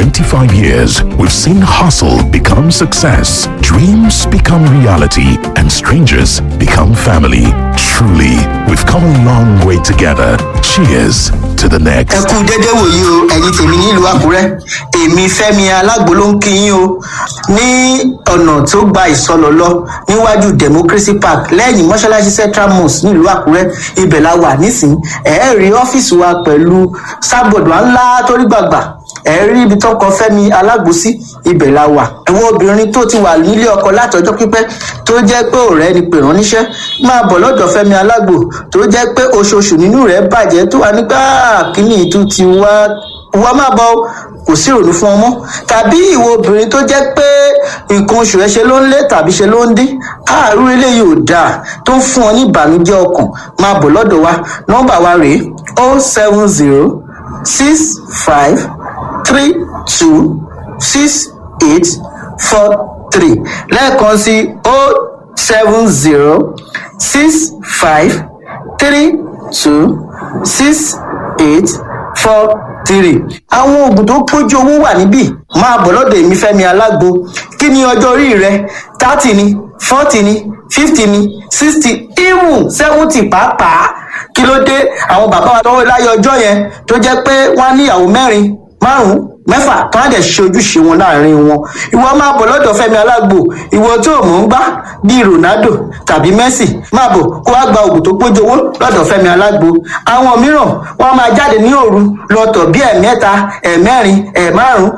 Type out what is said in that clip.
25 years, we've seen hustle become success, dreams become reality, and strangers become family. Truly, we've come a long way together. Cheers to the ẹ next. kú dédé wòyí o ẹ̀yin tèmi nílùú àkúrẹ́ èmi fẹ́mi alágbo ló ń kí yín o ní ọ̀nà tó gba ìsọlọ lọ níwájú democracy park lẹ́yìn mọ́ṣáláṣí central mosque nílùú àkúrẹ́ ibẹ̀ la wà nísìnyí ẹ̀ẹ́ rí ọ́fíìsì wa pẹ̀lú sábọ̀dù ńlá torí gbàgbà ẹ rí ibi tó kọ fẹmi alágbòsí ibẹ la wà ẹwọn obìnrin tó ti wà nílé ọkọ látọjọ pípẹ tó jẹ pé ọrẹ ni pè rán níṣẹ máa bọ lọdọ fẹmi alágbò tó jẹ pé oṣooṣù nínú rẹ bàjẹ tó wà nígbà kíní ìtú ti wá wá má bọ o, kò sí ìrònú fún ọmọ tàbí ìwọ obìnrin tó jẹ pé nǹkan oṣù rẹ ṣe ló ń lé tàbí ṣe ló ń dín àárú eléyìí ò dáa tó ń fún ọ ní ìbànújẹ ọkàn máa bọ lọdọ wa nọmba wa rèé o seven zero six five three two six eight four three lẹ́ẹ̀kan sí o seven zero six five three two six eight four three. àwọn oògùn tó pójú owó wà níbí máa bọ̀ lọ́dọ̀ èmi fẹ́mi alágbo kí ni ọjọ́ orí rẹ thirty ni forty ni fifty ni sixty even seventy pàápàá kí ló dé àwọn bàbá wa tọwọ́ láyé ọjọ́ yẹn tó jẹ́ pé wọ́n á níyàwó mẹ́rin márùn mẹ́fà tó á dẹ̀ ṣe ojúṣe wọn láàrin wọn ìwọ máa bọ̀ lọ́dọ̀ fẹ́mi alágbo ìwọ tó mọ̀ ń gbá bíi ronaldo tàbí messi máa bọ̀ kó wá gba oògùn tó pójú owó lọ́dọ̀ fẹ́mi alágbo àwọn mìíràn wọ́n máa jáde ní òru lọ́tọ̀ bíi ẹ̀mẹ́ta ẹ̀mẹ́rin ẹ̀márùn